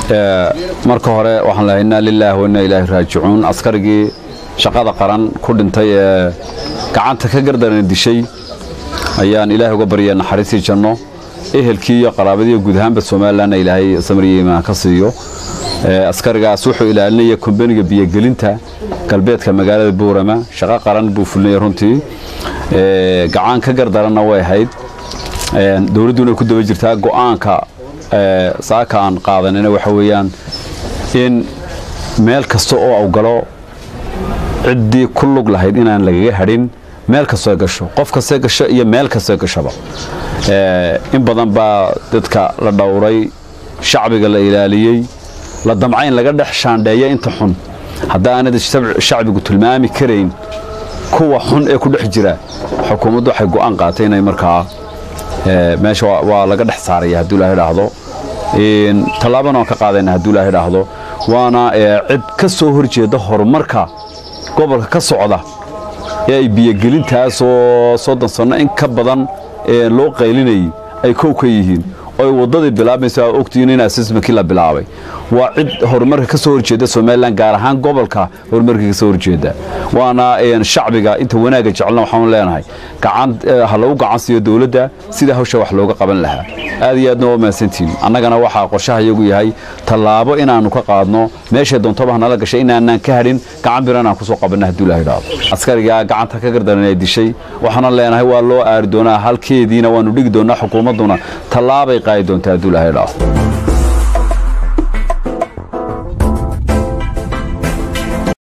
marka hore waxaan lehay innaa lilaahi wa innaa ilaahi raajicuun askarigii shaqada qaran ku dhintay ee gacanta ka gardarana dishay ayaan ilaahay uga baryaa naxariistii janno ehelkii iyo qaraabadiiyo guud ahaanba somalilanna ilaahay samriyo imaan ka siiyo askarigaas wuxuu ilaalinaya kombaniga biyogelinta galbeedka magaalada buurama shaqo qaran buu fulinaya runtii gacan ka gardaranna way ahayd dowladduna ku daba jirtaa go'aanka saaka aan qaadanina waxa weeyaan in meel kasta oo au galo ciddii ku lug lahayd inaan lagaga hadhin meel kastoo gasho qof kastee gasho iyo meel kastoo gashaba in badan baa dadka la dhowray shacbiga la ilaaliyey la damca in laga dhex shaandheeya inta xun haddaanad shacbigu tilmaami karayn kuwa xun ee ku dhex jira xukuumaddu waxay go'aan qaatay inay markaa meesha waa laga dhex saaraya hadduu ilahay dhaahdo tallaabana waan ka qaadayna hadduu ilahay dhaahdo waana cid ka soo horjeeda horumarka gobolka ka socda ee ay biyogelintaasoo soddon sanno in ka badan loo qaylinayay ay kow ka yihiin oy waddadii bilaabaysa aa ogtihiin in asesmankii la bilaabay waa cid horumarka ka soo horjeeda somalilan gaar ahaan gobolka horumarka ka soo horjeeda waana shacbiga inta wanaagga jecelna waxaanu leenahay ha lagu gacan siiyo dowladda sida hawsha wax looga qaban lahaa aad iyo aadna waa mahadsantihin annagana waxaa qorshaha iyagu yahay tallaabo inaannu ka qaadno meeshay doontaba hanala gashay inaanaan ka hadhin gacan bir inaan kusoo qabanna hadduu ilahay dhaado askarigaa gacanta ka gardaran ee dishay waxaana leenahay waa loo aari doonaa halkeediina waannu dhigi doonaa xukuumadduna tallaabay qaadi doontaa hadduu ilahay dhaado